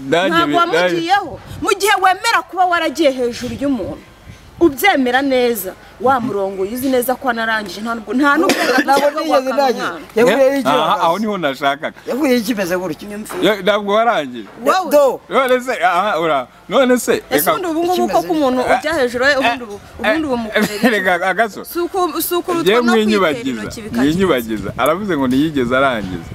ntabwo wamugiyeho mu gihe wemera kuba waragiye hejuru y'umuntu ubyemera neza wamurongoye uzi neza ko wanarangije nta nubwo nta nubwo ntabwo nigeze ntangira yaburiyeho icyo Aha, aho niho nashakaga yaburiyeho ikimeze gutyo Ya- ntabwo warangije do none se aha ura none se ese ubundi ubu ngubu koko umuntu ujya hejuru ye ubundi ubu ubundi ubu mukorera iki? reka agaso si uku- si ukurutwa njyewe no kwitera mwinyubagiza intoki bikagira mwinyubagiza aravuze ngo ntiyigeze arangiza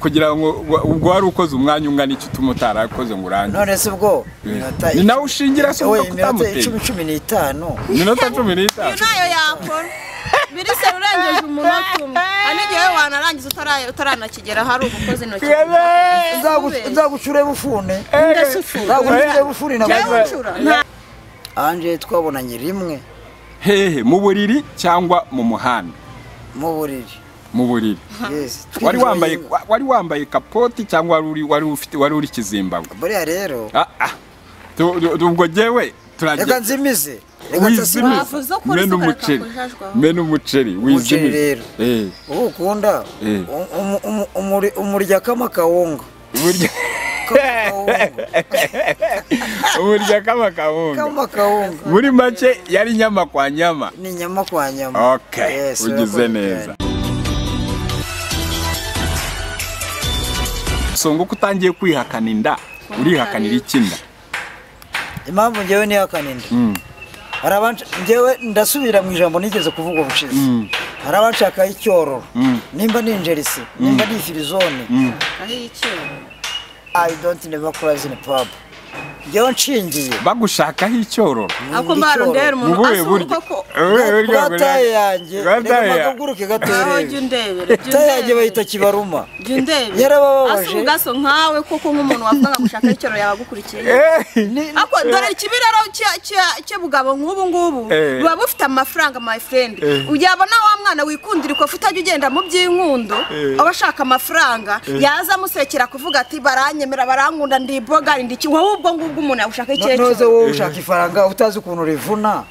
kugira ngo wa- ubwo wari ukoze umwanya ungana iki utuma utarakoze ngo urangize none se ubwo minota ni nawe ushingira se we uvuga ko iminota icumi utamuteye cumi n'itanu minota cumi iyo n'itanu nayo yakora birise urengeje umunota umwe hari n'igihe wowe wanarangiza utara- utaranakigera hari ugukoza intoki Nzagu- nzagucure bufune Ndasifura. nzagucure bufune Njyewe nawe uncura nta anje twabonanye rimwe hehe mu buriri cyangwa mu muhanda mu buriri mu buriri Yes, wari twinjiye wambaye mu- wa- wari wambaye kapoti cyangwa wari uri wari ufite wari uri kizimbabwe buriya rero Ah, ah. Tu- tu- tu- ubwo jewe reka turagira nzimize reka wizimiza nsasimize Wavuze ko mena uretse umuceri kujajwa. mena umuceri Umuceri wizimiza rero. Eh, ubu ukunda Eh. um- um- um- umuri- umurya kama kawunga burya Kama kawunga. burya kama kawunga kama kawunga muri make yari nyama kwa nyama ni nyama kwa nyama okay Yes, ugize urakoze neza cyane. so nguko utangiye kwihakana inda urihakanira iki inda impamvu njyewe nihakana inda Mm. hari abanca- njyewe ndasubira mu ijambo nigeze kuvuga ubushize hari abanshakaho icyororo Mm. nimba ni injerisi nimba ni ifirizone aho yicaye. i don't never cross in pub njyewe nshingiye bagushakaho icyororo ako mbaro ndera umuntu Ubuhe asuhuka buryo? koko Ubuhe buryo kuri taye yanjye Kuri taye reka ya- mpaguruke aho jya gatorere undebere jya taye yanjye undebere. bayita kibaruma jya undebere Yarabababaje. asuhuka gaso nkawe koko nk'umuntu wavugaga gushaka icyoro yabagukurikiye Eh, ako dore ikibiraro cya- cya- cy'ubugabo nk'ubu ngubu Eh. buba bufite amafaranga my friend Eh. yabona wa mwana wikundira ikofu utajya ugenda mu by'inkundo aba ashaka amafaranga yaza amusekera kuvuga ati baranyemera barankunda ndi ibogari ndi iki wowe ubwo ngubwo umuntu yagushaka ikihe noze cyoro wowe ushaka ifaranga utazi ukuntu rivuna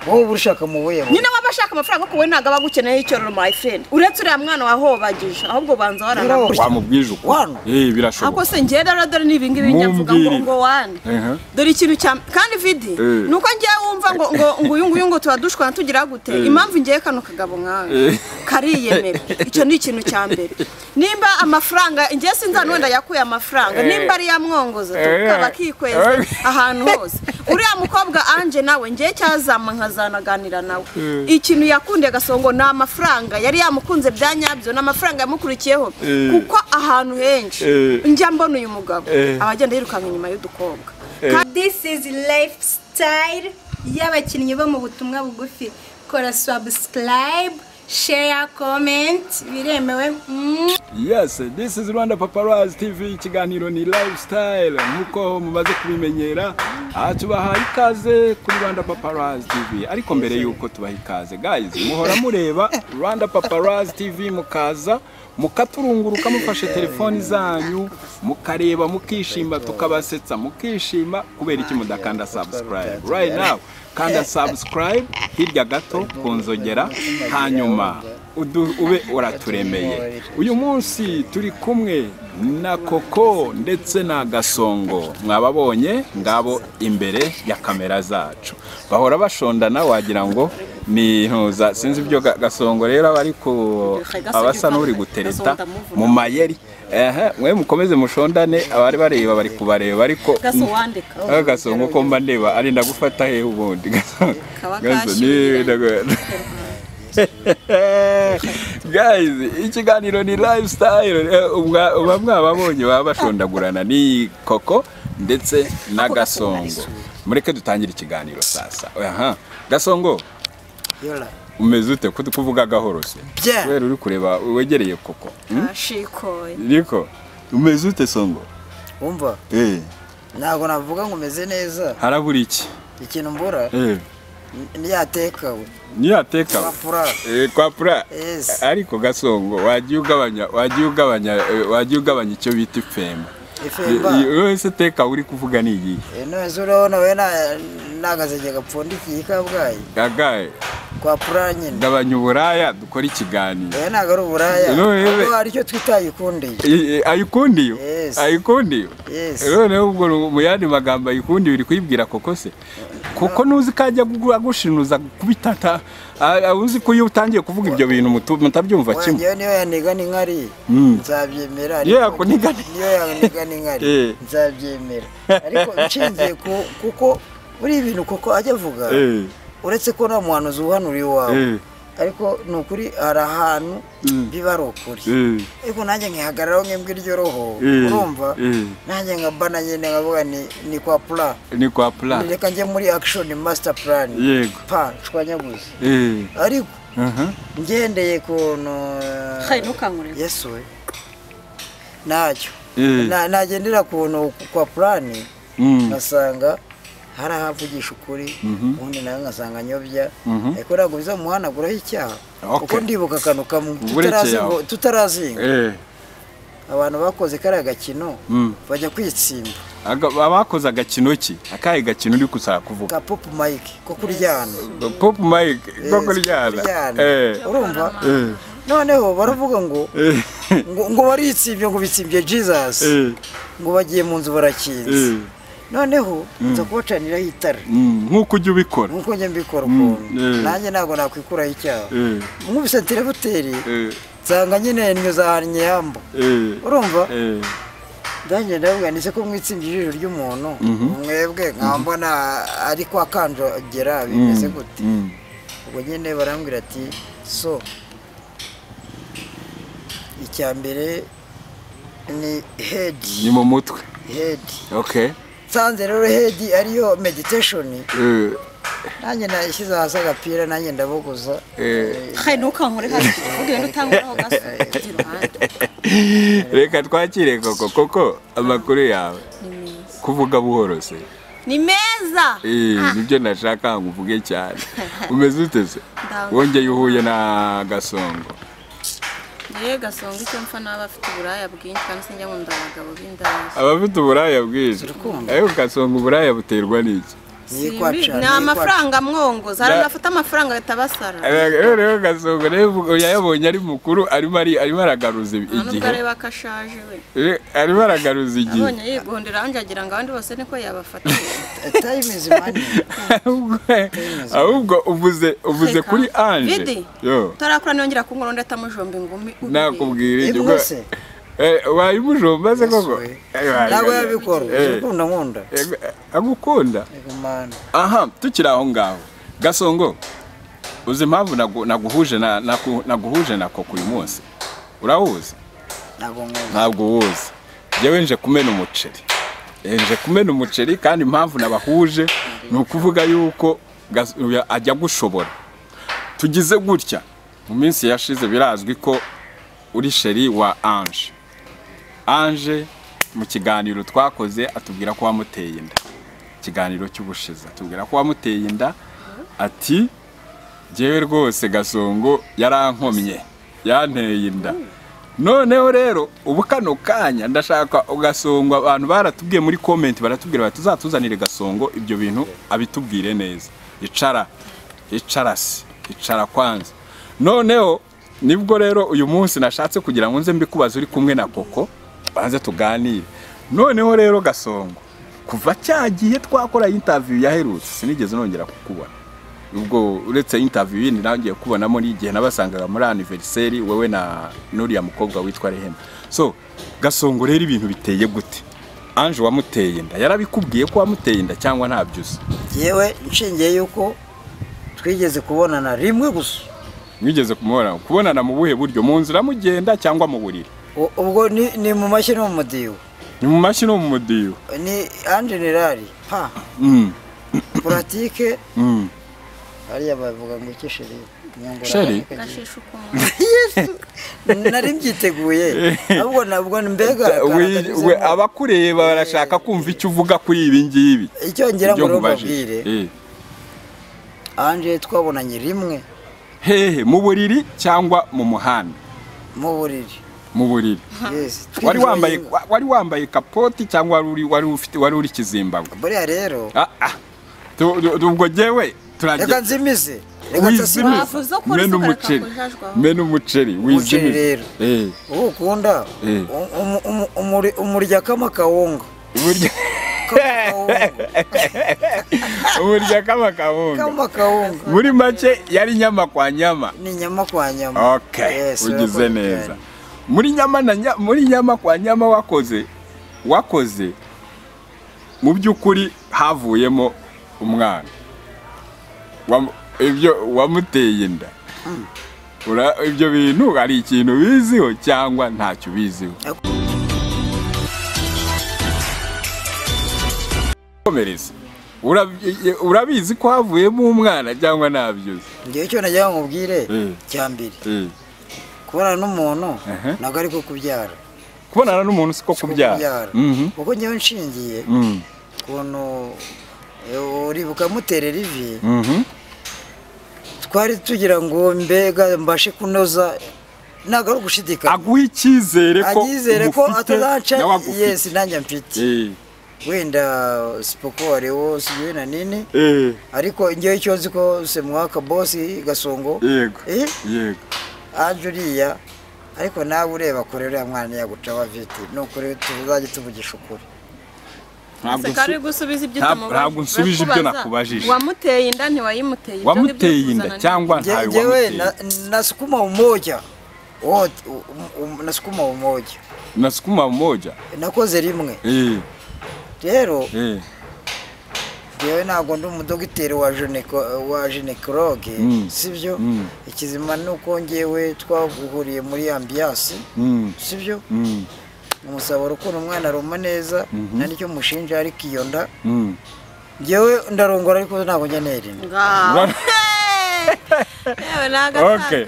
wowe uba urishaka mu buye bubi. nyine waba ashaka amafaranga kuko we ntabwo aba agukeneyeho icyororo my friend uretse uriya mwana wahobagije ahubwo banza waranawe Yarabababje. wamubwije uko Wano. Eh, ako birashoboka se ngenda rero dore n'ibingibi njya mvuga ngo Mumbwirire. ngo wane Ehe. dore ikintu cya kandi vidi Eh. ni uko ngiye wumva ngo ngo ngo uyu nguyu ngo tuba dushwana tugira gute impamvu ngiye kano kagabo nkawe Eh. kariyemera icyo ni ikintu cya mbere nimba amafaranga ngiye sinzi ahantu wenda yakuye amafaranga Eh. nimba ari yamwongoza Eh. tukaba akikweza Eh. ahantu hose uriya mukobwa anje nawe ngiye cyazama nkazanaganira nawe ikintu yakundiye agasongo ni amafaranga yari yamukunze bya nyabyo ni amafaranga yamukurikiyeho Eh. kuko ahantu henshi Eh. njya mbona uyu mugabo Eh. aba agenda yirukanka inyuma y'udukobwa This is lifestyle y'abakinnyi bo mu butumwa bugufi. Kora subscribe, share, comment, biremewe. Mm. yes this is rwanda paparazzi tv ikiganiro ni lifestyle nk'uko mumaze kubimenyera aha tubahaye ikaze kuri rwanda paparazzi tv ariko mbere y'uko tubaha ikaze guys muhora mureba rwanda paparazzi tv mukaza mukaturunguruka mufashe telefoni zanyu mukareba mukishima tukabasetsa mukishima kubera iki mudakanda subscribe right now kanda subscribe hirya gato ku nzogera hanyuma udu- ube uraturemeye uyu munsi turi kumwe na koko ndetse na gasongo mwababonye ngabo imbere ya kamera zacu bahora bashondana wagira ngo ni intuza sinzi ibyo Ga- gasongo rero aba ari ku abasa n'uri gutereta mu mayeri ehe mwe mukomeze mushondane abari bareba bari kubareba ariko gaso wandika Ah, gasongo ko mba ndeba ari ndagufata hehe ubundi gasongo Kaba Gaso, kashyuye. ni- ndagu- guys ikiganiro ni lifestyle Eh, ubwa- uba mwababonye baba bashondagurana ni koko ndetse na gasongo mureke dutangire ikiganiro sasa aha gasongo Yola. umeze ute Ko kuvuga gahoro se Bya. kubera uri kureba wegereye koko Hmm? ashikoye riko umeze ute songo wumva eh ntabwo navuga ngo umeze neza harabura iki ikintu mbura eh niyateka we niyateka Kwa pura. Eh, kwa pura Yes. ariko gasongo wagiye ugabanya wagiye ugabanya eh, wagiye ugabanya icyo bita ifemba ifemba wese teka uri kuvuga ni iyihe none se urabona we nagazege gapfundikiye i kabgayi agaye kwa pura nyine gabanya uburaya dukore ikiganiro oya ntabwo ari uburaya None rero- kuko hari icyo twita ayikundiye I- i- ayikundiye Yes. ayikundiye Yes. noneho ubwo ru- mu yandi magambo ayikundiye uri kuyibwira koko se kuko nuzi ko ajya kugu- agushinuza kubitata a- a- uzi ko iyo utangiye kuvuga ibyo bintu mutu- mutabyumva kimwe ngewe niyo yaniga n'inkari nzabyemera Niyo ariko- yakuniga ni- niyo yaniga n'inkari Eh. nzabyemera ariko nshingiye ku- kuko buriya ibintu kuko ajya avuga Eh. uretse ko nta muhanuzi uhanura iwawe Eh. ariko ni ukuri hari ahantu biba ari ukuri Eh. ariko nanjye nkihagararaho nk'imbwa iryo roho Eh. urumva Eh. nanjye nkaba na nyine nkavuga ni ni kwa pura ni kwa pura reka njye muri akishoni masita purani Yego. pa nshwanyaguze Eh. ariko Aha. ngendeye kuntu Hey, ntukangurire. yesu we ntacyo Eh. Na- nagendera kuntu kwa purani Mm. ngasanga hari ahavugisha ukuri ubundi nawe ngasanga nyobya ariko ntabwo bizamuhanaguraho icyaha Okay. kuko ndibuka akantu kamwe Uburekeye tutarazinga- aho. tutarazinga Eh. abantu bakoze kariya gakino Mm. bajya kwitsimba Aga- abakoze agakino ki akahe gakino uri gusa kuvuga ka popu mayike ko kuryana pop mike ko kuryana kuryana Eh. urumva Eh. noneho baravuga ngo Eh. ngo, ngo baritsibye ngo bitsimbye jesus Eh. ngo bagiye mu nzu barakinze Eh. noneho nza kubacaniraho itara Mm, nk'uko ujya ubikora nk'uko njya mbikora ukuntu eh. nanjye ntabwo nakwikuraho icyaha Eh. nkubise telefuteri Eh. nsanga nyine nyuze ahantu yambo Eh. urumva Eh. nanjye ndavuga nise ko mwitsimbye ijisho ry'umuntu mwebwe nkaba mbona ari kwa kanjogera bimeze gute Mm. ubwo nyine barambwira ati so icya mbere ni ni hedi mu mutwe hedi okay nsanze rero hedi ariyo mediteshoni Eh. nanjye nashyize hasi agapira nanjye ndabuguza Eh. Hey, ntukankure hasi ugenda utanguraho gasubiye iruhande reka twakire koko koko amakuru yawe kuvuga buhoro se ni meza Eh, nibyo nashaka ngo uvuge cyane umeze ute se wongeye uhuye na gasongo yewe gasonga icyo mpfa n'aba afite uburaya bwinshi kandi sinjya nkunda abagabo b'indazi abafite uburaya bwinshi ariko gasongo uburaya buterwa n'iki niyikwa Simbi- cana ni amafaranga mwongoza hari abafite amafaranga ahita basara Eh, rero gasongo nawe uvuga- yayabonye ari mukuru arimo ari- arimo aragaruza nta n'ubwo igihe areba ko ashaje we Eh, arimo aragaruza igihe abonye yigondera ahandi agira ngo abandi bose niko yabafatiye tayimizi mani Ahubwo- ahubwo uvuze uvuze Reka. kuri anje Vidi. yo utarakura niyongera kungura undi atamujomba ingumi ubwe. nakubwira ibyo Ibwo bwa- se? Eh, wayimujomba se koko Yesu we. Eh, wari- ntabwo yabikora Eh, ukunda nkunda eh, agukunda Yego mani. aha tukiri aho ngaho gasongo uzi impamvu nagu- naguhuje na- naku- naguhuje na koko uyu munsi urawuzi ntabwo nkunda ntabwo uwuzi njyewe nje kumena umuceri Eh, nje kumena umuceri kandi impamvu nabahuje ni ukuvuga yuko gas- uya- ajya gushobora tugize gutya mu minsi yashize birazwi ko uri sheri wa anje anje mu kiganiro twakoze atubwira ko wamuteye inda ikiganiro cy'ubushize atubwira ko wamuteye inda ati njyewe rwose gasongo yarankomye yanteye inda noneho rero ubu kano kanya ndashaka gasongo abantu baratubwiye muri komenti baratubwira bati tuzatuzanire gasongo ibyo bintu abitubwire neza icara icara se icara kwanza noneho nibwo rero uyu munsi nashatse kugira ngo nze mbikubaze uri kumwe na koko banze tuganire noneho rero gasongo kuva cya gihe twakora interview yaherutse sinigeze nongera kukubona ubwo uretse interview yindi nangiye kubonamo n'igihe nabasangaga muri anniversary wowe na n'uriya mukobwa witwa Rehema so gasongo rero ibintu biteye gute Ange wamuteye inda yarabikubwiye ko wamuteye inda cyangwa ntabyo uzi yewe nshingiye yuko twigeze kubonana rimwe gusa mwigeze kumubona kubonana mu buhe buryo mu nzira mugenda cyangwa mu buriri U- ubwo ni ni mu mashyi no mu mudiho ni mu mashyi no mu mudiyo ni anjenerali pa Mm, puratike mm. hariya bavuga ngo iki sheri Nyungura Sheri? akagira- gashisha ukuntu nari mbyiteguye ahubwo nabwo ni mbega We- we- karagabizamo. abakureba barashaka kumva icyo uvuga kuri ibi ngibi icyo ngira ngo Ibyo rero nkubajije. mbabwire Eh. anje twabonanye rimwe hehe mu buriri cyangwa mu muhanda mu buriri mu buriri Yes, wari twinjiye wambaye ingo. wa- wari wambaye kapoti cyangwa wari uri wari ufite wari uri kizimbabwe buriya rero Ah, ah. Tu- tu- ubwo jewe reka turajya nzimize reka nsasire Wavuze ko uri mena isukari umuceri kakujajwe aho. mena umuceri umuceri wizimire rero Eh, uwo ukunda Eh. um- um- um- umuri- umurya kama kawunga burya Kama kawunga burya kama kabunga kama kawunga muri make yari nyama kwa nyama ni nyama kwa nyama okay Yes, ugize urabona. neza muri nyama na nya- muri nyama kwa nyama wakoze wakoze mu by'ukuri havuyemo umwana Wam- ibyo wamuteye inda Ura- ibyo bintu hari ikintu biziho cyangwa ntacyo ubiziho komereza Urabi- urabizi ko havuyemo umwana cyangwa ntabyozi ngewe icyo najyaga nkubwire Eh. cya mbere kubonana n'umuntu ntabwo ari ko kubyara kubonana n'umuntu siko si ko kubyara Mhm. kuko ngewe nshingiye Mm. ukuntu eh, uribuka muterera ivi Mhm. twari tugira ngo mbega mbashe kunoza ntabwo ari ugushidikanya aguha icyizere ko anyizere ko umufite atazaca nawe agufite. yesi nanjye mfite Eh, wenda sipoko warewo sigiwe na nini eh, ariko ngewe icyo nzi ko semwaka bosi gasongo yego eh yego aje uriya ariko nawe ureba kure uriya mwana ntiyagucaho viti ni ukuri tuzajya tuvugisha ukuri ntabwo Seka ari nsu- gusubiza ibyo Ntabwo- utamubajije. ntabwo nsubije ibyo Urikubaza, nakubajije. Wamuteye inda ntiwayimuteye ibyo ngibyo wamuteye inda kuzana cyangwa Nge- ntawe ngewe wamuteye na- nasukuma umoja wote um- um- nasukuma umoja nasukuma mmoja nakoze rimwe Eh, rero eh, ngewe ntabwo ndi umudogiteri wa jeneko- wa jenekoroge Mm. sibyo Mm. ikizima ni uko ngewe twaguhuriye muri ambiyasi mm, sibyo mm, umusaburo ukuntu umwana aruma neza nta nicyo mushinja ariko iyo nda mm. ngewe ndarongora ariko ntabwo njya nirinda Ngaho. Yewe ni Okay, agatangaje.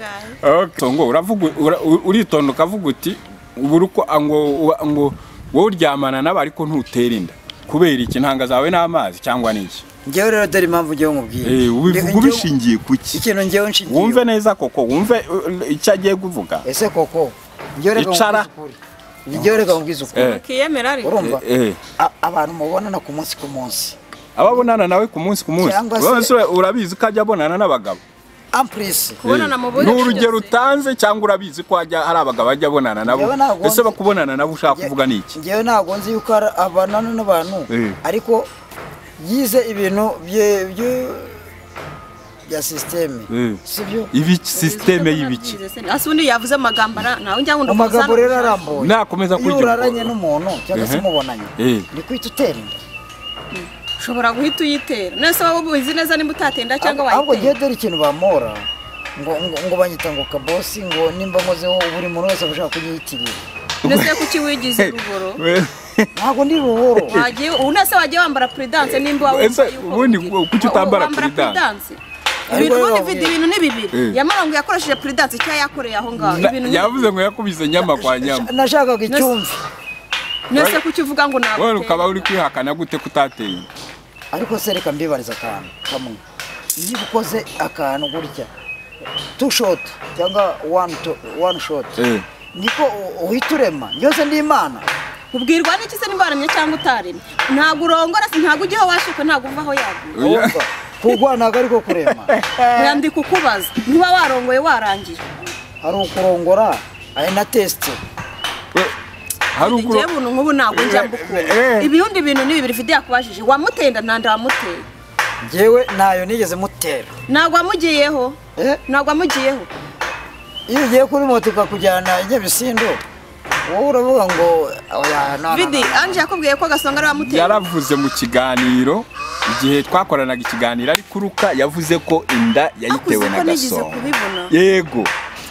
okay. ngo uravuga ura- u- uritonda ukavuga uti ubura uko ah, ngo wa- ngo wowe uryamana nabo ariko ntutera inda kubera iki intanga zawe n'amazi cyangwa n'iki ngewe rero dore impamvu ngewe nkubwira Eh, ubivuga Ngewe- ubishingiye ku ngewe- ki ikintu ngewe nshingiye wumve neza koko wumve uh, icyo agiye kuvuga ese koko ngewe reka Icara. nkubwize ukuri. ngewe reka nkubwize ukuri Eh. Ukiyemera ariko. urumva Eh, eh. A- abantu mubonana ku munsi ku munsi ababonana nawe ku munsi ku munsi Cyangwa se- Ura- se urabizi ko ajya abonana n'abagabo ampurisi Kubonana mu buryo ni urugero bwose. utanze cyangwa urabizi ko hajya hari abagabo ajya abonana nabo Njyewe ntabwo ese nzi- bakubonana nabo ushaka kuvuga ni iki ngewe ntabwo nzi yuko ari abanana n'abantu Eh. ariko yize ibintu bye- bye- bya sisiteme Eh. sibyo ibi sisiteme y'ibiki Hasi undi yavuze amagambo ara- nawe njya ngo amagambo ndakuzane rero ubujajwa. arambuye Nakomeza iyo kurya uraranye ubwoba. n'umuntu cyangwa se Ehe. mubonanye Eh. ni kwita utera inda ushobora guhita uyitera nese waba ubizi neza niba utatenda cyangwa ahubwo ngewe wayitera dore ikintu bamora ngo ngo ngo banyita ngo kabosi ngo nimba nkozeho buri muntu wese aba ashaka kunyiyitirira nese kuki wigize urugoro ntabwo ndi ruhoro wagiye ubu nese wagiye wambara puridanse nimba waba Ese wumva yuko ubundi ugiye- kuki utambara wambara puridanse? puridanse? ibintu Ariko ubundi rero- video ibintu ni bibiri Eh. yamara ngo yakoresheje puridanse icyo yakoreye aho ngaho ibintu ni yavuze ngo yakubise nyama kwa nyama nashakaga icyumvi bibiri. nese kuki uvuga ngo ntabwo wowe ukaba uri kwihakana gute kutateye inda? ariko se reka mbibariza akantu kamwe iyo ukoze akantu gutya tu shoti cyangwa wani to wani shoti Eh. niko u- uhita urema yose ni imana ubwirwa n'iki se nimba waramye cyangwa utaremye ntabwo urongora se ntabwo ujyaho washuka ntabwo uva aho yaguye Oya. Urumva? kugwa ntabwo ari ko kurema yandika ukubaza niba warongoye warangije hari ukurongora ari na tesite We- hari ngewe ukuro buntu nk'ubu ntabwo njya mbukunda Eh. ibindi bintu ni bibiri video yakubajije wamutenda nta nda wamuteye ngewe ntayo nigeze mutera ntabwo wamugiyeho Eh? ntabwo wamugiyeho iyo ugiye kuri moto ikakujyana i Nyabisindu wowe uravuga ngo oya no, no, vidi no. anje yakubwiye ko gasonga ari wamuteye yaravuze mu kiganiro igihe twakoranaga ikiganiro ari kuruka yavuze ko inda yayitewe Akuze na ko nigeze gasongo kubibona. yego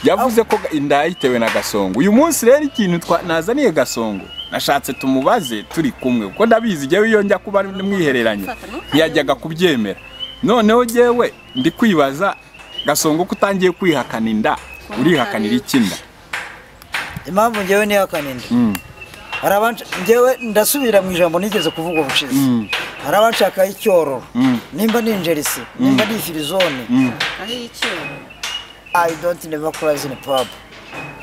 yavuze ko inda yayitewe na gasongo uyu munsi rero ikintu twa- nazaniye gasongo nashatse tumubaze turi kumwe kuko ndabizi njyewe iyo njya kuba mwihereranye ntiyajyaga kubyemera noneho njyewe ndi kwibaza gasongo ko utangiye kwihakana inda urihakanira ikinda impamvu ngewe niyo kaninda hari abanshi ngewe ndasubira mu ijambo nigeze kuvuga ubushize hari abanshakaho icyororo nimba ni injerisi nimba ni ifirizone aho yikiwe i don't never crazy in pub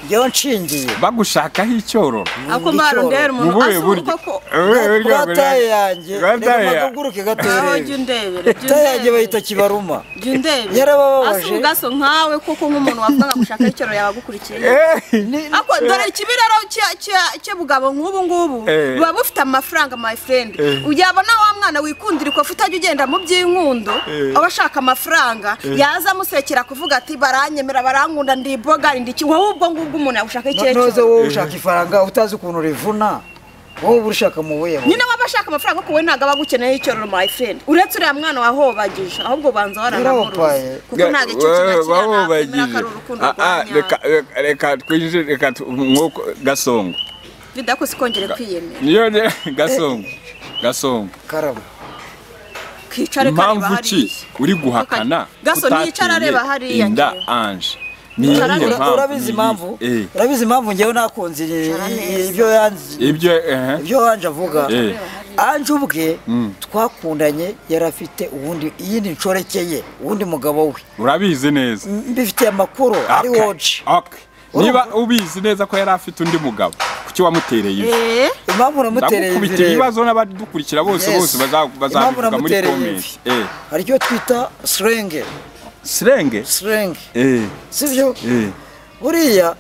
njyewe nshingiye bagushakaho icyororo ako mbarondera mu umuntu buhe asuhuka buryo ko gataye yanjye Gataye reka ya- mpaguruke aho jya gaterere undebere jya gataye yanjye undebere. bayita kibaruma jya undebere Yarababaje. asuhuka so nkawe kuko nk'umuntu wavuga gushaka icyoro yabagukurikiye Eh, ako dore ikibiraro cya- cya- cy'ubugabo nk'ubu ngubu Eh. buba bufite amafaranga my friend Eh. uyabona wa mwana wikundira ikofu utajya ugenda mu by'inkundo Eh. aba ashaka amafaranga yaza amusekera kuvuga ati baranyemera barankunda ndi boga ndi iki wowe ubwo ngubwo umuntu yagushaka noze ikecuru wowe ushaka ifaranga utazi ukuntu rivuna wowe uba urishaka mu buye nyine waba ashaka amafaranga kuko we ntabwo aba agukeneye icyororo my friend uretse uriya mwana wahobagije ahubwo banza waranamuruzi Yarabaye. kuko ntabwo icyo kinakira nakwemera ko ari urukundo Ah, rwa ah, reka- nyawe reka- reka twinjire reka tu- mwuko gasongo bidakoze ikongere kwiyemera niyo ne gasongo gasongo karama kicare kareba impamvu ki hariya uri guhakana Gaso, ntiyicara utatiye areba hariya inda njyewe. anje ni iyihe Ura- mpamvu urabizi impamvu ni iyi? urabizi impamvu njyewe nakunze i- Cara neza. i- ibyo yanze- Eh, ibyo eh, ibyo wanje avuga eh, anje ubwe twakundanye yari afite ubundi iyindi nshoreke ye uwundi mugabo we urabizi neza mbifitiye amakuru ari Okay, woje okay. niba ubizi neza ko yari afite undi mugabo kuki wamutereye ivi Eh, impamvu namutereye ndagukubita ibireba ibibazo n'abadukurikira bose Yes. bose baza- Impamvu bazabivuga muri namutereye komenti Eh, hari icyo twita sirenge sirenge sirenge Eh, sibyo eh. buriya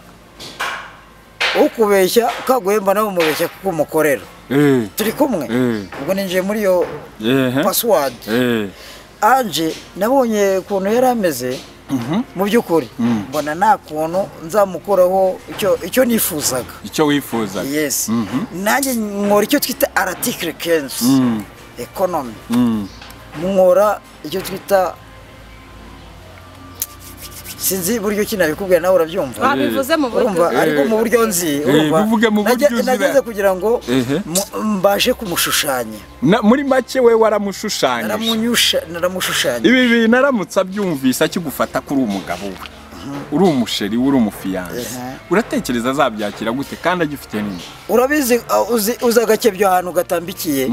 ukubeshya kaguhemba nawe umubeshya kuko umukorera Eh, turi kumwe Mm. ubwo ninjiye muri iyo eh, pasiwadi eh, anje nabonye ukuntu yari ameze mu by'ukuri mbona nta kuntu nzamukuraho icyo- icyo nifuzaga icyo wifuzaga yesi Mhm. nanjye nkora icyo twita aratikire kenshi Mm, ekonomi mm. nkora icyo twita sinzi buryo ki nabikubwira nawe urabyumva babivuze mu buryo urumva ariko mu buryo nzi urumva bivuge mu buryo Nage- uzi nageze ba- kugira ngo Ehe. mu- mbashe kumushushanya Na- muri make we waramushushanyije naramunyusha naramushushanya ibi bintu aramutse abyumvise akigufata ko uri umugabo we uri umusheri we uri umufiyanse Ehe. uratekereza azabyakira gute kandi agifite nini urabizi uh, uzi- uzi agake byo ahantu gatambikiye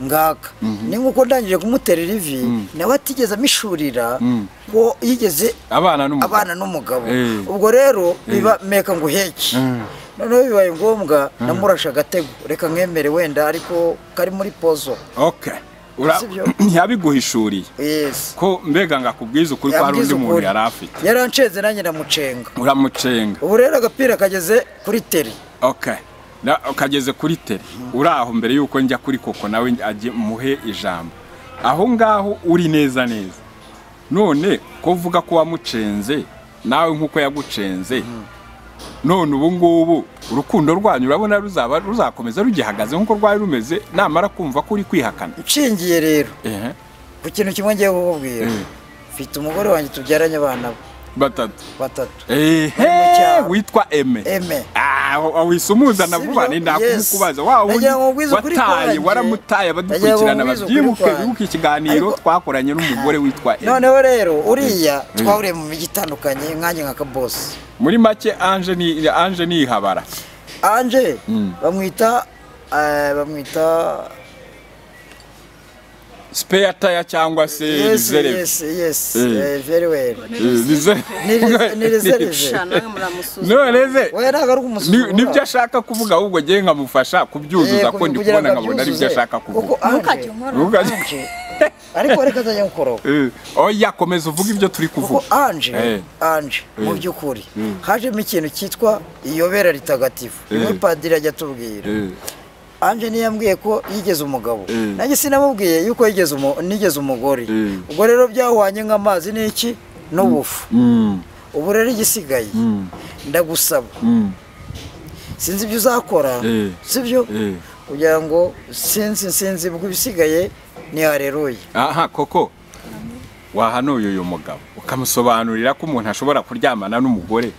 ngaka ni nk'uko ndangije kumuterera ivi nawe atigeze amishurira ko yigeze abana n'umugabo abana n'umugabo Eh. ubwo rero biba meka ngo uheke noneho bibaye ngombwa namurasha agatego reka mwemere wenda ariko kari muri pozo okay Ura- Sibyo. ntiyabiguhishuriye yesi ko mbega ngo akubwize ukuri ko hari undi muntu yari afite yarancenze nanjye ndamucenga uramucenga ubu rero agapira kageze kuri teri okay Na- ukageze kuri tere uri aho mbere y'uko njya kuri koko nawe ajye muhe ijambo aho ngaho uri neza neza none ko uvuga ko wamucenze nawe nk'uko yagucenze none ubu ngubu urukundo rwanyu urabona ruzaba ruzakomeza rugihagaze nk'uko rwari rumeze namara kumva ko uri kwihakana nshingiye rero ehe ku kintu kimwe ngiye kukubwira Mm. mfite umugore wanjye tubyaranye abana batatu batatu ehe cyaro. witwa eme eme Ah, wa- wisumuza Sibyo? vuba ni Yes. ndakubaza wa wundi Nagira ngo ngwize ukuri wataye kwanjye. waramutaye Nagira ngo abadukurikirana ngwize ukuri babyibuke kwanjye. bibuke ikiganiro Ariko- twakoranye n'umugore witwa Ella. noneho rero uriya twahuriye mu mijyi itandukanye nkanjye nka kabosi muri make anje ni anje ni ihabara anje Mm. bamwita eh, bamwita spare tire cyangwa se yes reserve yes yes Mm. eh, very well Eh, reserve. Ni res- ni reserve. shana namwe muramusuzuma none se we ntabwo ari ni- kumusuzuma nibyo ashaka kuvuga ahubwo ngewe nkamufasha kubyuzuza ko ndi kubona nkabona aribyo ashaka kuvuga ntukajye kuvuga unkora Ntuka- ariko reka azajya gukoraho Eh, oya komeza uvuge ibyo turi kuko kuvuga anje Eh. anje mu Eh. by'ukuri Mm. hajemo ikintu cyitwa iyobera ritagatifu Eh. niwe padiri ajya atubwira Eh, anje niyo yambwiye ko yigeze umugabo Eh. nanjye sinamubwiye yuko yigeze umu- nigeze umugore Eh. ubwo rero byahwanye nk'amazi n'iki n'ubufu mm, ubu rero igisigaye mm, ndagusaba mm. sinzi ibyo uzakora Eh. sibyo Eh. kugira ngo sinzi sinzi ubwo ibisigaye ni hareruye aha koko wahanuye uyu mugabo ukamusobanurira ko umuntu ashobora kuryamana n'umugore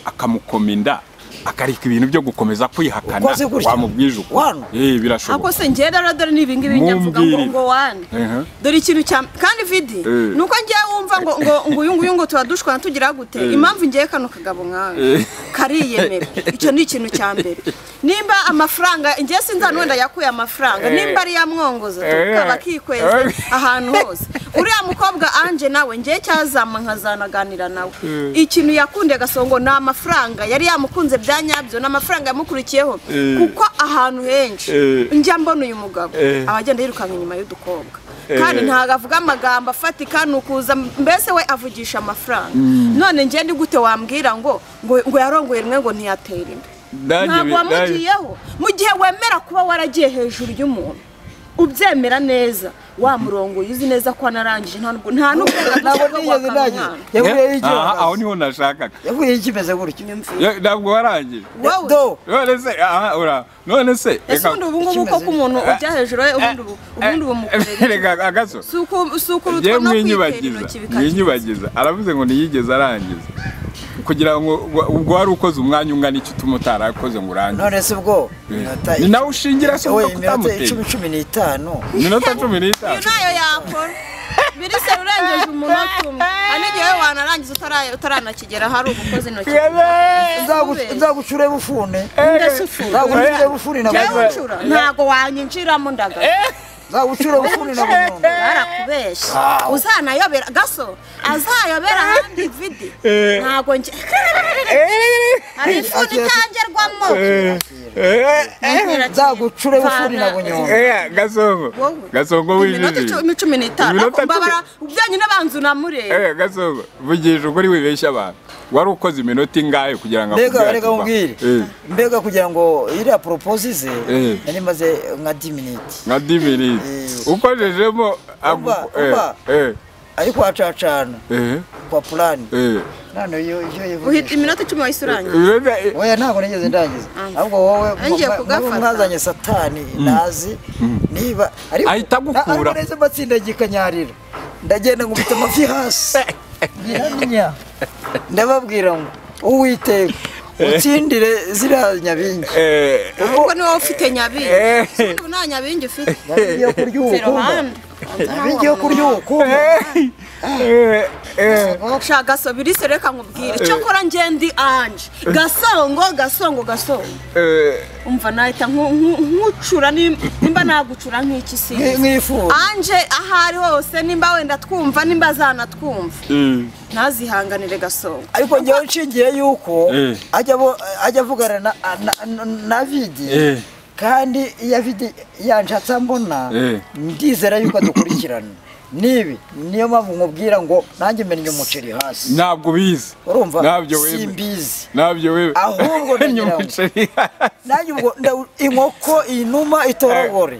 akamukoma inda akareka ibintu byo gukomeza kwihakana Ukoze gutya? wamubwije uko Wanu? Eh, ako birashoboka se ngenda rero dore ni ibingibi njya mvuga ngo Mumbwirire. ngo wane Ehe. dore ikintu cya kandi vidi Eh. ni uko ngewe wumva ngo ngo ngo uyu nguyu ngo tuba dushwana tugira gute impamvu ngewe kano kagabo nkawe Eh, kariyemera icyo ni ikintu cya mbere nimba amafaranga ingiye sinzi hano wenda yakuye amafaranga nimba ari iya mwongozo tukaba kikweza ahantu hose uriya mukobwa anje nawe ngiye cyazama nkazanaganira nawe ikintu yakundiye agasongo ni amafaranga yari yamukunze bya nyabyo ni amafaranga yamukurikiyeho kuko ahantu henshi njya mbona uyu mugabo aba agenda yirukanka inyuma y'udukobwa kandi ntabwo avuga amagambo afatika ni ukuza mbese we avugisha amafaranga none njye ni gute wambwira ngo ngo ngo yarongoye rimwe ngo ntiyatera imbere Nanjye ntabwo bi- wamugiyeho mu gihe wemera kuba waragiye hejuru y'umuntu ubyemera neza wamurongoye uzi neza ko wanarangije nta n'ubwo- nta ntabwo n'uburenganzira bwo nigeze guhakana umwana ntagira yavuyeho Eh, icyo aha, aho niho nashakaga yavuyeho ikimeze gutyo Ya- ntabwo warangije wowe do none se aha ura none se ese ubundi ubu ngubu ko Ikimeze. umuntu ujya hejuru ye ubundi ubu ubundi ubu Eh, mukurera reka agaso si uku- si njyewe ukurutwa no kwitera mwinyibagiza intoki bikagira mwinyibagiza aravuze ngo ntiyigeze arangiza kugira ngo wa- ubwo wari ukoze umwanya ungana iki utuma utarakoze ngo urangize none se ubwo Eh, ni nawe ushingira se wowe uvuga ko iminota utamuteye icumi cumi n'itanu iminota cumi uyu n'itanu nayo yakora birise urengeje umunota umwe hari n'igihe we wanarangiza utara- utaranakigera hari ugukoza intoki Nzagu- nzagucure bufune ndasufura nzagucure bufune na njyewe bunyundo uncura ntago wanyinjiramo ndagara nzagucure bufune na bunyundo barakubeshya uzanayobera gaso azayobera ahandi vidi ntago njye hari ifuni itangerwamo nzagucure bufune na Vana. bunyundo Eh, gasongo Wowe. gasongo iminota wijijije icumi cumi n'itanu Iminota ako mbabara byonyine banza unamureba Eh, gasongo vugisha ukuri wibeshya abantu wari ukoze iminota ingahe kugira ngo mbega akubwire reka ati, mubwire Eh, mbega kugira ngo iriya poropozi ze Eh. nari maze nka 10 miniti nka diminiti ukojejemo Umva, umva. ariko hacacana kwa purani none iyo iyo uhita yivugisha iminota icumi wahise urangiza oya ntabwo nigeze ndangiza ahubwo wowe Ngiye mu- mu- kugafata. mwazanye satani nazi niba ariko Ahita agukura. ariko neza mbatsindagika nyarira ndagenda nkubita amavi hasi nyiramya ndababwira ngo uwiteka utsindire ziriya nyabingi ahubwo ni wowe ufite nyabingi Eh. ubu nta nyabingi ufite nyabingi yo kurya zero ubukumba bandi nyabingi yo kurya ubukumba sha gaso birise reka nkubwire icyo kora ngendi anje gasongo gasongo gasongo umva nahita nku- nku- nkucura nim- nimba nagucura nk'iki Nki- sinzi nk'ifuza anje aho ari hose nimba wenda twumva nimba zanatwumva ntazihanganire gasongo ariko njyewe nshingiye yuko Eh. ajya abo- ajya avugana na- na- na- na vidi Eh. kandi iyo vidi yanshatse ambona Eh. ndizera yuko dukurikirana nibi niyo mpamvu nkubwira ngo nanjye mennye umuceri hasi ntabwo ubizi urumva ntabyo wemeye simbizi ntabyo wemeye Ahubwo ndagira ngo- nanjye ubwo ndawu- inkoko inuma itorogore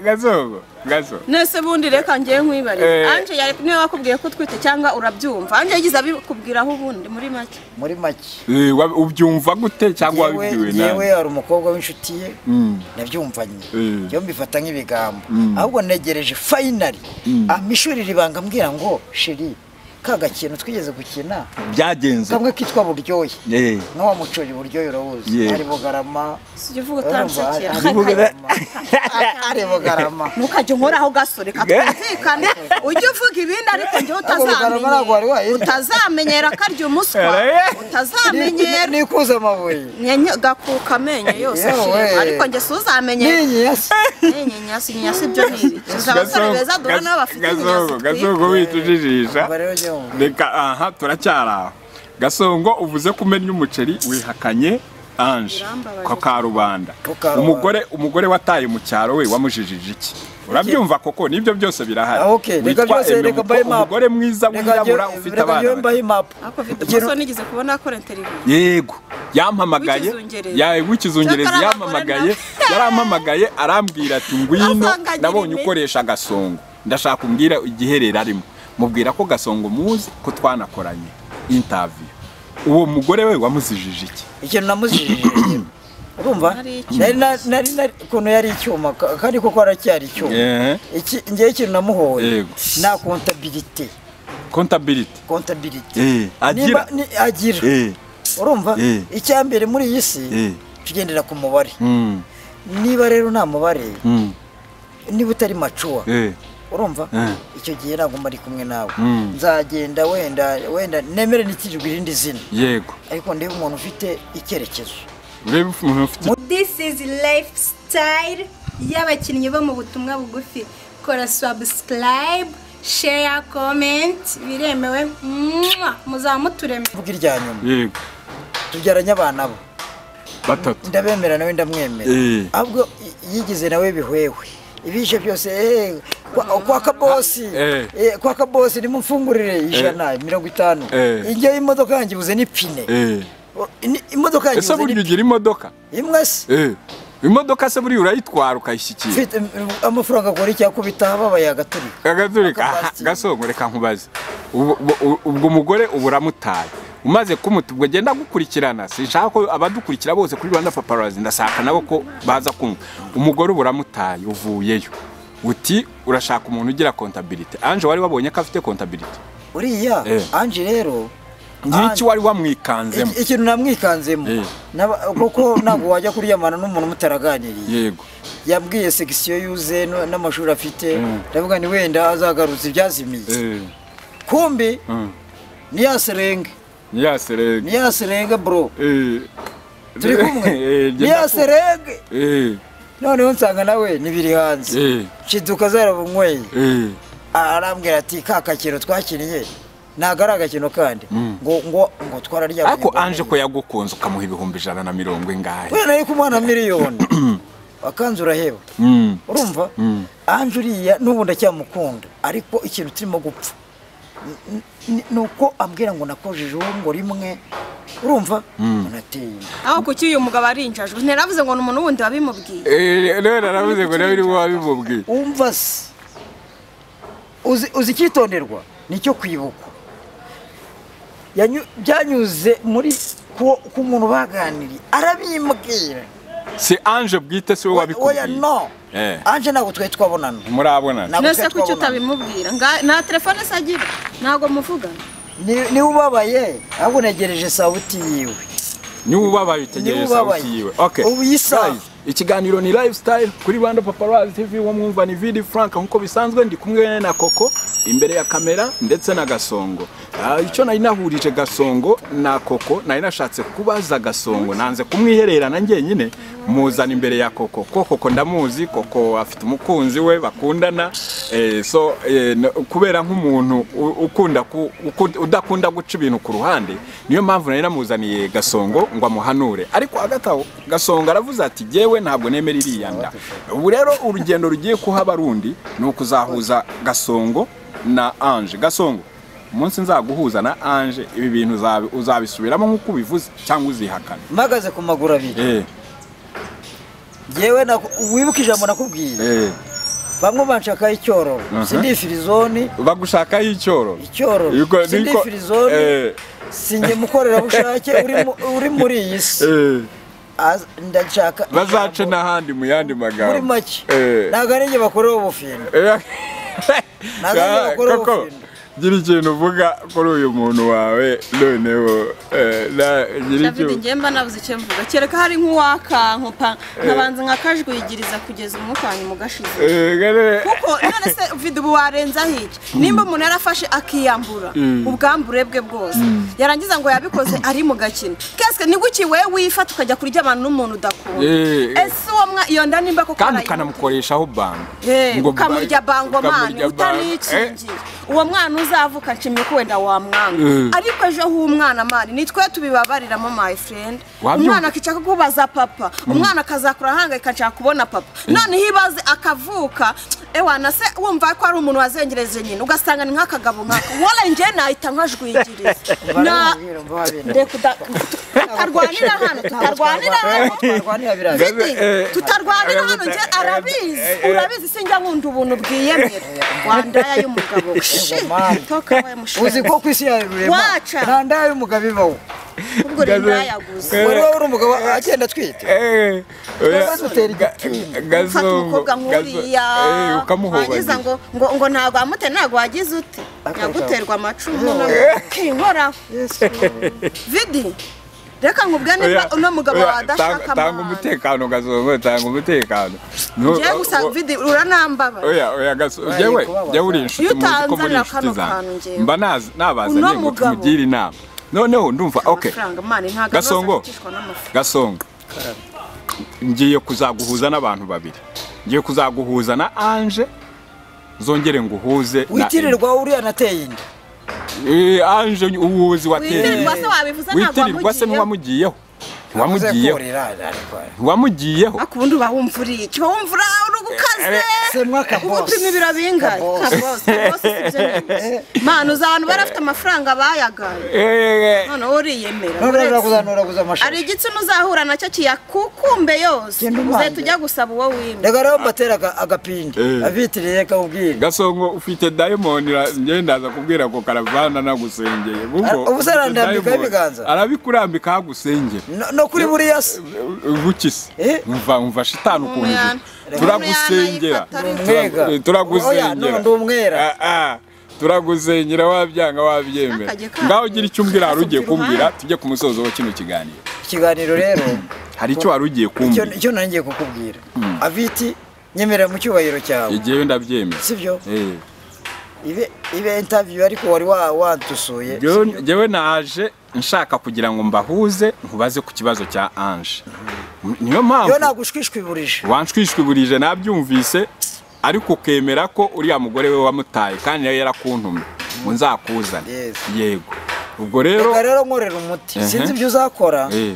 gasongo gasongo nese bundi reka ngiye nkwibarire Eh. anje yari niwe wakubwiye ko utwite cyangwa urabyumva anje yagize abikubwiraho ubundi muri make muri make Eh, wa- ubyumva gute cyangwa yewe wabibwiwe yewe nawe hari umukobwa w'inshuti ye Mm. nabyumvanye Mm. yo mbifata nk'ibigambo ahubwo negereje fayinari amishurira ibanga ambwira ngo sheri ka gakintu twigeze gukina byagenze kamwe kitwa buryoye Eh. n'uwa mucuri buryoye urawuzi Yeah. ari bugarama sijya uvuga urumva, utanshakira ari bugarama ari bugarama ntukajya unkoraho gasore katumvikane ujye uvuga ibindi ariko njyewe Bugarama ntabwo utazamenyera wari wahinda. utazamenyera ko arya umuswa utazamenyera nikuze amabuye Nyanya- gakuka amenyo yose Yewe. ashima. ariko njye si uzamenyera ninyi yasi inyenyasi inyenyasi ibyo ni ibiki uzi abasore Gasongo, beza duhura nabo bafite Gasongo, inyenyasi twita gasongo wita ujijisha Umva rero njye wumva. reka aha turacyari aho gasongo uvuze ko umenya umuceri wihakanye anje Birambabaje. ko ka rubanda Ko ka umugore umugore wataye mu cyaro we wamujijije iki urabyumva koko nibyo byose birahari Ah, okay. Reka Witwa byose, Aime reka Muko, mbahe map. umugore mwiza wirabura ufite abana reka bake. mbaho impapu ariko mfite umusore nigeze kubona akora interiviyu yego yampamagaye W'ikizungerezi. ya- w'ikizungerezi Cyakora yampamagaye abagore na- yarampamagaye arambwira ati ngwino Asanga agira nabonye imiti. ukoresha agasongo ndashaka umbwira igiherero arimo mubwira ko gasongo muzi ko twanakoranye interview uwo mugore we wamuzijije iki ikintu namuzijije rero. urumva Nari nari na- nari nari ukuntu yari icyuma ka- kandi koko aracyari icyuma Ehe. iki ngewe ikintu namuhoye Yego. na kontabilite contability kontabilite Eh, agira Nimba- ni- agira Eh, urumva Eh. icya mbere muri iyi si Eh. tugendera ku mubare mm, niba rero nta mubare mm, niba utari macuwa eh, urumva Eh. icyo gihe ntabwo mba ari kumwe nawe Mm. nzagenda wenda wenda nemere nitijwe irindi zina yego ariko ndebe umuntu ufite icyerekezo urebe umuntu ufite this is lifestyle y'abakinnyi bo mu butumwa bugufi kora subscribe share comment biremewe Mwah! muzaba muturemera mvuga irya nyuma yego tubyaranye abana bo batatu ndabemera nawe ndamwemera Eh. ahubwo i- yigize nawe bihwewe ibishe byose eh, kwa- kwa kabosi Eh. eh, kwa kabosi nimumfungurire ijana mirongo itanu Eh. ijya y'imodoka yanjye ibuze n'ipine Eh. O- ni- imodoka yanjye ese ibuze burya n'ipine ugira imodoka imwe se Eh. imodoka se buriya urayitwara ukayishyikira mfite mm, amafaranga akora icyakubita ababaye agaturika agaturika aha, Akabasitiri. gasongo reka nkubaze Ubu- ubu- ubwo umugore uba uramutaye umaze kumuta ubwo genda gukurikirana sinshaka ko abadukurikira bose kuri rwanda paparazi ndashaka nabo ko baza kumva umugore uba uramutaye uvuyeyo uti urashaka umuntu ugira kontabilite anje wari wabonye ko afite kontabilite uriya Eh. anje rero nk'iki Ange- wari wamwikanzemo iki- ikintu namwikanzemo Eh. Naba- kuko ntabwo wajya kuryamana n'umuntu mutaraganiriye yego yabwiye segisiyo yuze no- n'amashuri afite ndavuga ni wenda azagarutse ibyazimiye Eh, kumbi mm. niyaserenge niyaserege niyaserenge bro Eh. turi kumwe Eh, genda ku- niyaserenge Eh, noneho nsanga nawe nibiri hanze eh, shiduka zarabunyweye eh. arambwira ati ka kakino twakiniye ntabwo ari agakino kandi ngo ngo ngo twararyamye ariko ngo anje ko neye. yagukunze ukamuha ibihumbi ijana na mirongo ingahe we nari kumuha na miliyoni wakanze uraheba Mm. urumva anje uriya n'ubu ndacyamukunda ariko ikintu turimo gupfa N- n- ni uko ambwira ngo nakojeje uwo ngo rimwe urumva unateye imbere. aho kuki uyu mugabo ari injajwe ntiravuze ngo ni umuntu wundi wabimubwiye Eh, rero aravuze ngo nawe uri wabimubwiye umva se uzi uzi icyitonderwa nicyo kwibukwa Yanyu- byanyuze muri ku ku muntu baganiriye arabimbwira si anje bwite si we oya wabikubwiye no Eh. anje ntabwo twari twabonana murabonana Ntabwo nese twari kuki twabonana. utabimubwira Nga- nta telefone se agira ntabwo muvugana Ni- niwe ubabaye ahubwo negereje sawuti yiwe niba ubabaye utegereje Niba ubabaye. sauti yiwe Okay. Ubu iyi saha. Guys, ikiganiro ni lifestyle kuri rwanda paparazzi tv wo mwumva ni vidi frank nkuko bisanzwe ndi kumwe na koko imbere ya kamera ndetse na gasongo Ah, icyo nari nahurije gasongo na koko nari nashatse kubaza gasongo nanze kumwihererana njyenyine muzana imbere ya koko ko koko ndamuzi koko afite umukunzi we bakundana eh, so eh, na- kubera nk'umuntu u- ukunda ku- ukunda- udakunda guca ibintu ku ruhande niyo mpamvu nari namuzaniye gasongo ngo amuhanure ariko hagati aho gasongo aravuze ati jyewe ntabwo nemera iriya nda ubu rero urugendo rugiye kuha abarundi ni ukuzahuza gasongo na anje gasongo umunsi nzaguhuza na anje ibi bintu uzabi- uzabisubiramo nk'uko ubivuze cyangwa uzihakana mpagaze ku maguru abiri Eh, yewe wibuka ijambo nakubwiye eh. bamwe banshakaho icyororo Aha. sindi firizoni bagushakaho icyororo Yuko- icyororo sindi niko- firizoni eh, sinjye mukorerabushake uri mu- uri muri iyi si eh. Az- ndashaka bazace ijambo n'ahandi mu yandi muri magambo make Eh. ntabwo ari njye bakorewe ubufindo Eh, Ntabwo ari bakora koko ubufindo. gira ikintu uvuga kuri uyu muntu wawe noneho eh, na- gira david icyo- ngemba nabuze icyo mvuga kereka hari nk'uwakankupa nkabanza nkakajwigiriza kugeza umwuka wanyu mugashize Eh, gare- kuko none se ufite ubu warenzaho iki nimba umuntu yarafashe akiyambura ubwambure bwe bwose yarangiza ngo yabikoze ari mu gakino kesike niguki wowe wifata ukajya kurya abantu n'umuntu udakunda Eh, eh. ese uwo mwa iyo nda nimba koko kandi arayimuta? ukanamukoreshaho bango Eh, Ngo ukamurya ba- bangomani ukamurya bango. Eh, utanikingiye uwo mwana uzavuka nshimye ko wenda wamwanga Eh. ariko ejo h'umwana mari nitwe tubibabariramo my friend Wabyumva? umwana akishaka kubaza papa umwana akazakura ahangayika nshaka kubona papa noneho ibaze akavuka ewana se wumva ko ari umuntu wazengereje nyine ugasanga ni nk'akagabo nk'aka wala njye nahita nkajwigiriza Na- baramubwira mva babina. Reka uda- tutarwanira hano tutarwanira hano Twarwanira biriya bintu. Vidi, Eh, tutarwanira eh, hano eh, njye eh, arabizi eh, eh, urabizi sinjya nkunda ubuntu bwiyemera wandaya y'umugabo Mama. toka we mushaka uzi ko ku isi yawe rurema Waca. nta ndayo y'umugabo ibaho ubwo rero ndayaguze wari waba uri umugabo agenda atwite eh, oya. Maze utera Ga- mfata igitinyiro. gazongo, umukobwa gazo- nk'uriya eh, wagize ukamuhobagira ngo ngo ngo ntabwo wamutera ntabwo wagize ute Akabitaho. yaguterwa amacumu Eh. kinkoraho Yesu. vidi reka nkubwire niba uno mugabo oya, wawe adashaka tanga- tanga amahane umutekano gazongo tanga umutekano Nu- ngewe gusa o- o- vidi uranambabaye oya oya gaso Baye jewe kubabaza. jewe uri inshuti Iyo muzi ko muri utanzanira inshuti kano kantu zanjye njyewe. mba nazi nabaza Uno ngiye ngo mugabo. tumugire inama noneho ndumva okay amafaranga mani ntabwo Gasongo. azafashishwa n'amafaranga gasongo ngiye kuzaguhuza n'abantu babiri ngiye kuzaguhuza na anje zongere nguhuze na witirirwa uriya anateye inda Eh, anje uwuzi wateye witirirwa se wabivuze ntabwo witirirwa se ntiwamugiyeho wamugiyeho Wamuze ntiwamugiyeho kurira, ariko ntiwamugiyeho ariko ubundi uba wumva uri iki uba wumva uri uri gukaze semwa ka uba boss. upima ibiro bingahe Ka boss. ka boss, ka boss si byo nyine. mani uzi abantu bari bafite amafaranga bayagaye Eh, noneho uriyemera None uretse- urakuzanura kuza hari amashuri igitsina uzahura nacyo kiyakukumbe yose Genda umanze. uzahita ujya gusaba uwo wimye reka rero mbatera aga- agapinda Eh. abitiriye akawubwira gasongo ufite diamond ra- njye ndaza kubwira ko karavana nagusengeye kuko Ubu se ufite arandambikaho diamond. ibiganza? arabikurambika aho agusengeye No- no kuri buriya se bukise Eh? umva umva shitani ukuntu Umuyana. uri. turagusengera Umuyana yifata Mwega. Turagu- turagusengera Oya, no, ndi umwera. Ah, ah. turagusengera wabyanga wabyemera Akajya ka- ngaho ugira icyo umbwira wari ugiye Akasubira kumbwira iruhande. tujye ku musozo wa kino kiganiro ikiganiro rero hari icyo wari ugiye icyo kumbwira icyo nari ngiye kukubwira aviti nyemerera mu cyubahiro cyawe igihe ndabyemera sibyo Eh. ibe ibe interview ariko wari wa- wantusuye Jewe- jewe naje nshaka kugira ngo mbahuze nkubaze ku kibazo cya anje niyo yo mpamvu nagushwishwiburije wanshwishwiburije nabyumvise ariko ukemera ko uriya mugore we wamutaye kandi yari yarakuntumye ngo nzakuzane Yes. yego ubwo rero reka rero nkorera umuti Ehe. sinzi ibyo uzakora eh,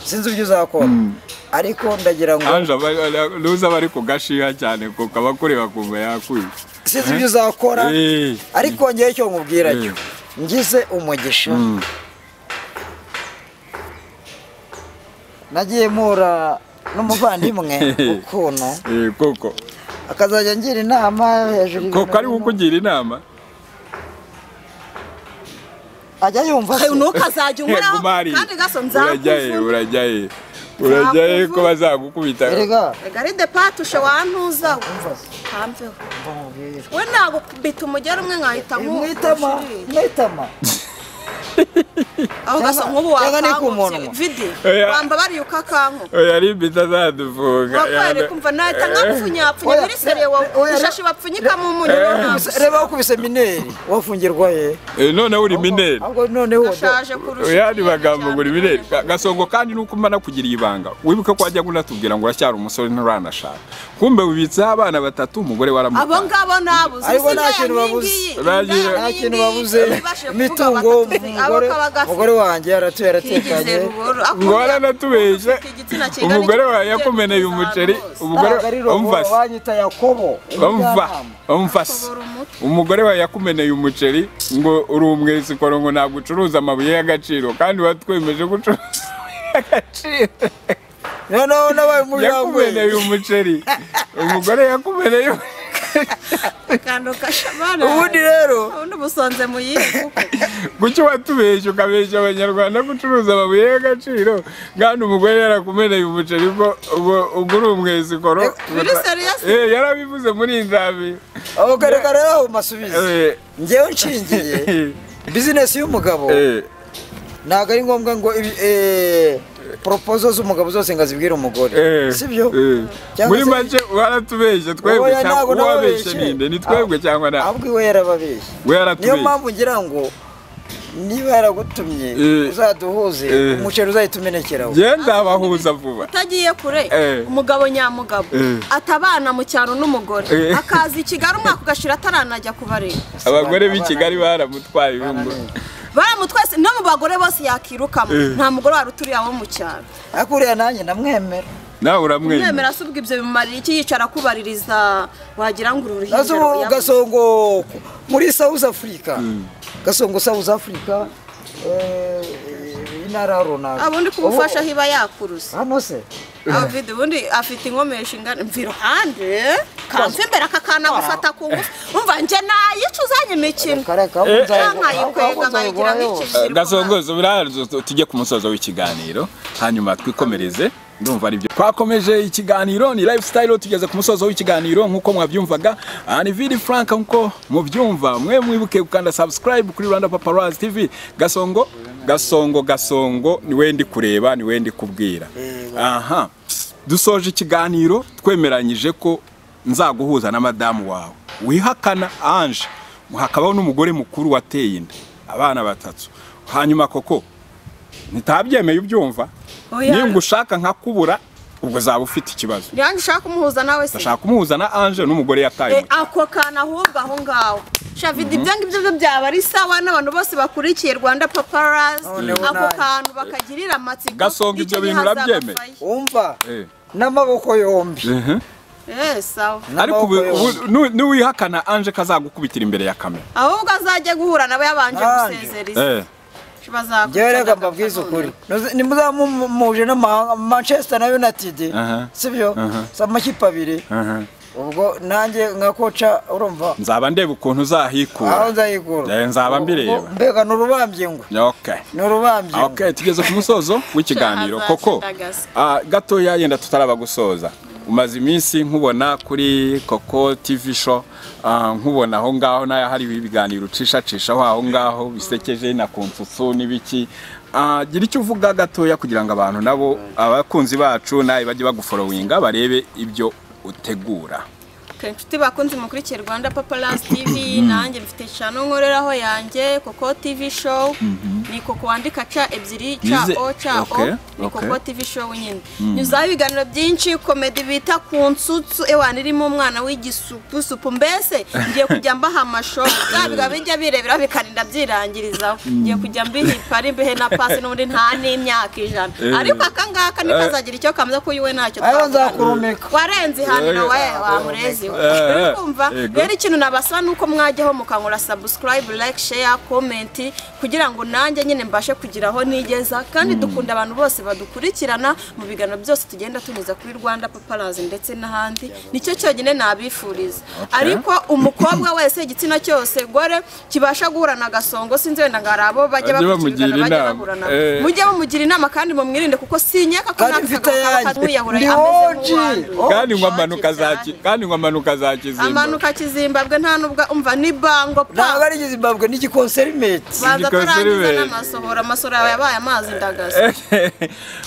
sinzi ibyo uzakora ariko ndagira ngo anje aba- aba- nuza aba ari kugashiha cyane kuko aba akureba akumva yakwica sinzi ibyo uzakora Eh. ariko ngewe icyo nkubwira cyo Eh. ngize umugisha nagiye mpura n'umuvandimwe ukuntu Eh, koko akazajya ngira inama hejuru koko ari y'ibintu kukugira inama ajya yumva se. ntukazajya unkoraho Guma hariya. kandi gaso urajya he nzakuvuna urajya he urajya he ko Nzakuvuna. bazagukubita erega garide patushe wantuzawe umva se, ntamveho mva nkubwire. we nagukubita umugera umwe nkahita mwitama nkushirira mwitama aho gaso nk'ubu Cyangwa- cyangwa ni ku wakangutse munwa. vidi Oya. wamba bariye ukakankuka yari impita azadufunga wakwere kumva nahita nkapfunyapfunya Oya. biri seriye Oya. wowe ishashi bapfunyikamo umuriro ntabwo reba wakubise mineri wafungirwa he Eh, noneho uri mineri ahubwo noneho gashaje kurusha yandi ibindi magambo ngo uri cyane. mineri Ga- gasongo kandi nuko mba nakugiriye ibanga wibuke ko wajyaga unatubwira ngo uracyari umusore nturanashaka kumbe wibitseho abana batatu umugore abo waramuta ngabo nabuze Ariko nta kintu babuze. nta kintu babuze imitungo umugore umugore wanjye yaratuye yaratekanye ngo waranatubeshye umugore wawe yakumeneye umuceri umugore ntabwo ari robo umvasi banyita yakobo umva umujyanama. umvasi umugore wawe yakumeneye umuceri ngo uri umwesikoro ngo ntabwo ucuruza amabuye y'agaciro kandi watwemeje ko ucuruza amabuye y'agaciro noneho nabaye umujyanama yakumeneye umuceri umugore yakumeneye ubundi rero ubundi ubusonze mu yihe kuko kuki watubeshye ukabeshya abanyarwanda ko ucuruza amabuye y'agaciro kandi umugore yarakumeneye umuceri ubwo ubwo- ubwo uri umwesikoro biri serious? Eh, yarabivuze muri iyi nzabiro abagaragara rero mu masubizo Eh, ngewe nshingiye bizinesi y'umugabo eh, ntabwo ari ngombwa ngo ibi- eh, propozo z'umugabo zose ngo azibwire umugore eh, sibyo eh. Cyangwa muri se- make waratubeshye twebwe Oya, cyangwa ntabwo uwabeshye nababeshye. ninde ni twebwe cyangwa na ahubwo iwe yarababeshye we niyo yaratubeshye mpamvu ngira ngo niba yaragutumye Eh. uzaduhuze Eh. umuceri uzahita umenekeraho genda abahuza vuba utagiye kure Eh. umugabo nyamugabo Eh. atabana mu cyaro n'umugore Eh. akaza i kigali umwaka ugashira ataranajya kubareba abagore b'i Abana- kigali baramutwaye ibingo baramutwese no mu bagore bose yakirukamo Eh. nta mugore wari uturiye abo mu cyaro ariko uriya nanjye ndamwemera nawe mwemera uramwemera se ubwo ibyo bimumarira iki yicara akubaririza wagira ngo uru ruhinja nazo ruyabuze. gasongo muri south africa gasongo south africa eh, intara runaka Ah, ubundi kumufasha aho iba yakuruza hano se avide ubundi afite inkomesha ingana mva iruhande kamva imbere aka kana gufata ku ngufu umva njye nayica uzanye imikino kareka Eh. nkayikwega nkayigira Eh, gasongozo birazo tujye ku musozo w'ikiganiro hanyuma twikomereze ndumva aribyo twakomeje ikiganiro ni lifestyle tugeze ku musozo w'ikiganiro nk'uko mwabyumvaga aha ni vidi frank nk'uko mubyumva mwe mwibuke gukanda subscribe kuri rwanda paparazzi tv gasongo gasongo gasongo niwe ndi kureba niwe ndi kubwira aha dusoje ikiganiro twemeranyije ko nzaguhuza na madamu wawe wihakana anje hakabaho n'umugore mukuru wateye inda abana batatu hanyuma koko nitabyemeye ubyumva Oya. ningushaka nkakubura ubwo zaba ufite ikibazo Yanjye ushaka kumuhuza nawe se. ndashaka kumuhuza na anje n'umugore yataye Eh, muto. ako kana ahubwo aho ngaho shavidi ibyo ngibyo byo byaba ari sawa n'abantu bose bakurikiye rwanda paparazi Noneho ako nawe. kantu bakagirira amatsiko Gasongo ibyo bintu urabyemeye? wumva Eh. n'amaboko yombi Mhm. eee sawa ariko ubu- N'amaboko ubu yombi. nu- nuwihakana anje kazagukubitira imbere ya kamera ahubwo azajya guhura nabo yabanje Nanjye. gusezereza Eh. bazakurikirana njyewe reka agafoto. mbabwize ukuri nimuzamumuje n'amahanga manchester na united Aha. sibyo Aha. si amakipe abiri Aha. ubwo nanjye nka koca urumva nzaba ndeba ukuntu aho uzahikura nzayigura Eh, nzaba mbireba. Ubwo mbega ni urubambye ngo okay ni urubambye ngo. Okay, tugeze ku musozo w'ikiganiro Shahaza koko Shitagasa. ah, gatoya yenda tutaraba gusoza umaze iminsi nkubona kuri koko tv show ah, nkubona aho ngaho n'ahariho ibiganiro ucishacishaho aho ngaho bisekeje na ku nsusu n'ibiki Ah, gira icyo uvuga gatoya kugira ngo abantu nabo abakunzi bacu nawe bajye baguforowinga barebe ibyo utegura Okay, inshuti bakunze mukurikira rwanda paparazzi tv nanjye mfite channel nkoreraho yanjye koko tv show ni koko wandika ca ebyiri ca Nize- o ca okay, o ni koko okay. tv show nyine nyuzaho ibiganiro byinshi komedi bita ku nsutsu ewana irimo umwana w'igisupusupu mbese ngiye kujya mbaha amashow byabiga bijya birebera bikarinda byirangirizaho ngiye kujya mbihipa ari mbihe na pasi n'ubundi nta n'imyaka ijana Eh. ariko akangaka ntikazagira icyo kameze ko iwe ntacyo aho twavuga. nzakurumika warenze ihaniro we wamurezi we Eh, eh, kumva yego. rero ikintu nabasaba ni uko mwajyaho mukangura subscribe like share comment kugira ngo nanjye nyine mbashe kugira aho nigeza kandi dukunda abantu bose badukurikirana mu biganiro byose tugenda tunyuza kuri rwanda paparazi ndetse n'ahandi nicyo cyonyine nabifuriza ariko umukobwa wese igitsina cyose gore kibasha guhura na gasongo sinzi wenda ngo hari abo bajya Bajye bakurikirana bamugira bajya inama. bahura nabo Eh. mujye mumugira inama kandi mumwirinde kuko sinyaka ko Kandi mfite yanjye. nkamwiyahura Ndi ameze OG. nk'uwanduye Oh, kandi ngo amanuka za cyane. kandi ngo amanuka za kizimba amanuka kizimbabwe nta nubwo umva ni bango ntabwo pa ari izimbabwe ni igikonserimeti banza Igikoze atarangiza ribeye. n'amasohoro amasohoro yawe yabaye amazi ndagaza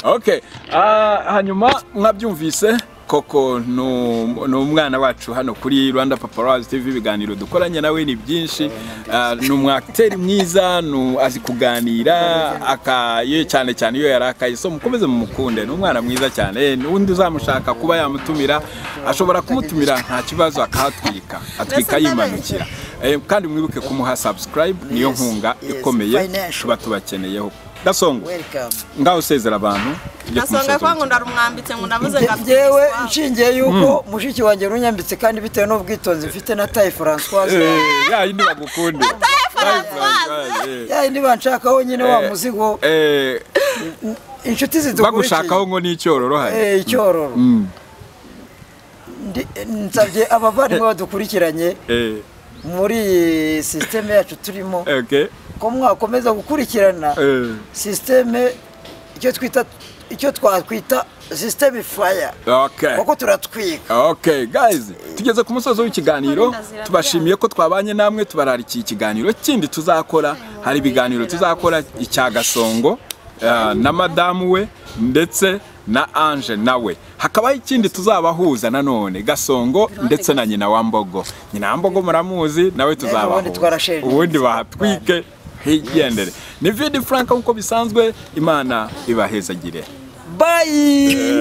okay Ah, hanyuma mwabyumvise koko ni um- ni umwana wacu hano kuri rwanda paparazi tv ibiganiro dukoranye nawe ni byinshi Ah, ni umwakiteri mwiza ni- azi kuganira akaye cyane cyane iyo yari akaye so mukomeze mumukunde ni umwana mwiza cyane Eh, n'undi uzamushaka kuba yamutumira ashobora kumutumira nta kibazo akahatwika atwika Mbese yimanukira Eh, kandi mwibuke kumuha subscribe niyo Yes, nkunga yes, ikomeye financial. tuba tubakeneyeho gasongo welikamu ngaho usezera abantu tujye ku gasonga musozo kwa ngo ndarumwambitse ngo nabuze ngo njyewe abyigiswa. nshingiye yuko mushiki wanjye runyambitse kandi bitewe n'ubwitonzi mfite na tayi w'iki. francoise Eh, ya yindi bagukunda Eh, yayindi banshakaho nyine wa muzigo eh, inshuti bagushakaho zidukurikiye ngo n'icyororo hari Eh, icyororo Ndi- nsabye abavandimwe badukurikiranye Eh, muri iyi sisiteme yacu turimo okay. ko mwakomeza gukurikirana Eh, sisiteme icyo twita icyo twakwita sisiteme faya okay. kuko turatwika Okay, guys, tugeze ku musozo w'ikiganiro tubashimiye ko twabanye namwe tubararikiye ikiganiro kindi tuzakora hari ibiganiro tuzakora icya gasongo eh, na madamu we ndetse na Ange nawe hakabaho ikindi tuzabahuza nanone gasongo ndetse na nyina wa mbogo nyina wa mbogo muramuzi nawe ubundi twarasherera. tuzabahuza ubundi bahatwike higendere ni vidi frank nk'uko bisanzwe imana ibahezagire bayi